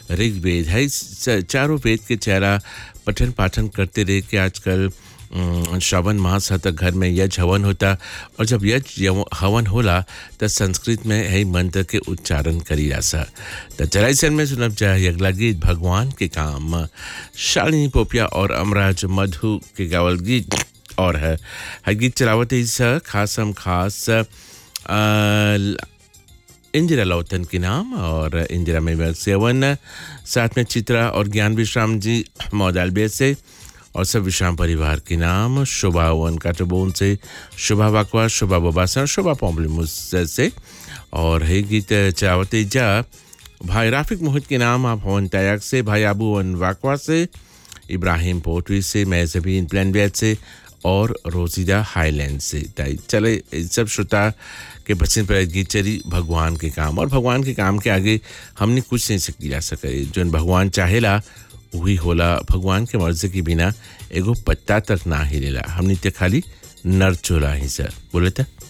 ऋग्वेद है इस चारों वेद के चेहरा पठन पाठन करते रहे कि आजकल अम, श्रावण मास है तो घर में यज हवन होता और जब यज यव- हवन होला तो संस्कृत में है मंत्र के उच्चारण करी जासा तो चराइसन में सुनब जाए अगला गीत भगवान के काम शालिनी पोपिया और अमराज मधु के गावल गीत और है, है गीत चलावत इस खासम खास अ, इंदिरा लौतन के नाम और इंदिरा में सेवन साथ में चित्रा और ज्ञान विश्राम जी मौदालबे से और सब विश्राम परिवार के नाम शोभा वन काटोबोन से शोभा वाकवा शोभा बोबासन शोभा पोम्बलिमुस से और है गीत चावते जा भाई राफिक मोहित के नाम आप हवन तयाग से भाई आबू वन वाकवा से इब्राहिम पोटवी से मैजबीन प्लान से और रोजीदा हाईलैंड से ताई चले इन सब श्रोता के बचन पर गीत चली भगवान के काम और भगवान के काम के आगे हमने कुछ नहीं सकी जा सके जो भगवान चाहेला वही होला भगवान के मर्जी के बिना एगो पत्ता तक ना हिलेला हमने ते खाली नर चोला ही सर बोले था